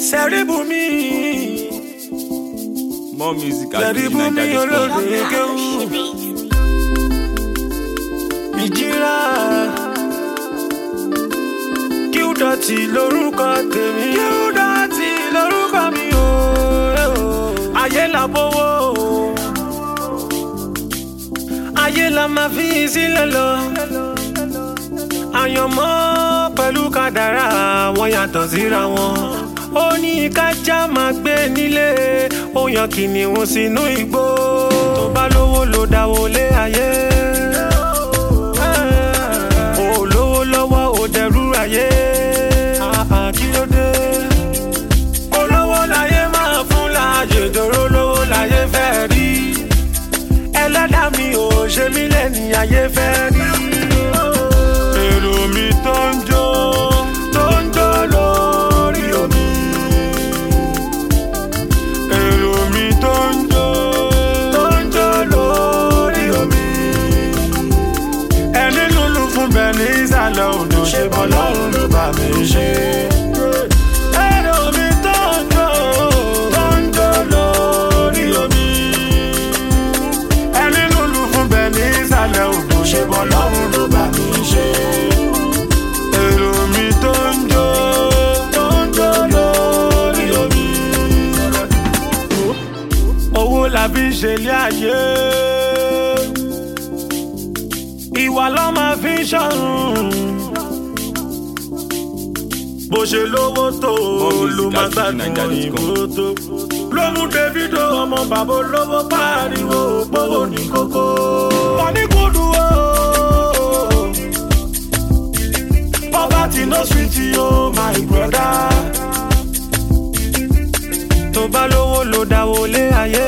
Sẹ́ríbùmí More music at Sẹ́ríbùmí olóde kéwù ìjìrà kíúdọ̀tì lórúkọ tèmi kíúdọ̀tì lórúkọ mi o ayé la bówó ayé la máa fi sílẹ̀ lọ àyànmọ́ pẹ̀lú kádàrá wọn yàtọ̀ síra wọn ó ní kájá máa gbé nílé ó yan kìnìún sínú igbó tó bá lówó ló dáwó lé ayé ó lówó lọ́wọ́ ó dẹrú ayé Ah, kí ló dé olówó láyé máa fún láàyè dòró lówó láyé fẹ́ rí ẹlẹ́dàá mi ò ṣe mí lẹ́ni ayé fẹ́ rí èrò mi tó ń jó tó ń jó lórí omi èrò mi tó ń jó tó ń jó lórí omi ẹni lulu fún bẹ́ẹ̀ ní ìsàlẹ̀ odò ṣe bọ́ lọ́rùn ló bá mi ṣe. èrò mi tó ń jó tó ń jó lórí omi ẹni lulu fún bẹ́ẹ̀ ní ìsàlẹ̀ odò ṣe bọ́ lọ́rùn ló bá mi ṣe. èrò mi tó ń jó tó ń jó lórí omi. owó la fi ṣe ilé ayé ìwà ló máa fi ṣọ̀run. bó ṣe lówó tó More music ló máa at gbádùn fujininja.com. òyìnbó tó. ló mú davido ọmọ bàbá olówó pariwo gbówó ní kókó. wọ́n ní kúndù o. poverty no sweet o my brother. tó bá lówó ló dáwó lé ayé.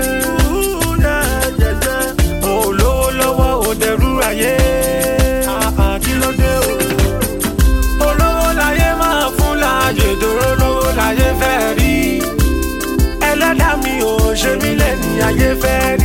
Ó lówó lọ́wọ́ ó dẹrú ayé. Ah, ah, kí ló dé o? olówó láyé máa fún láàyè dòró lówó láyé fẹ́ rí ẹlẹ́dàá mi ò ṣe mí lẹ́ni ayé fẹ́ rí.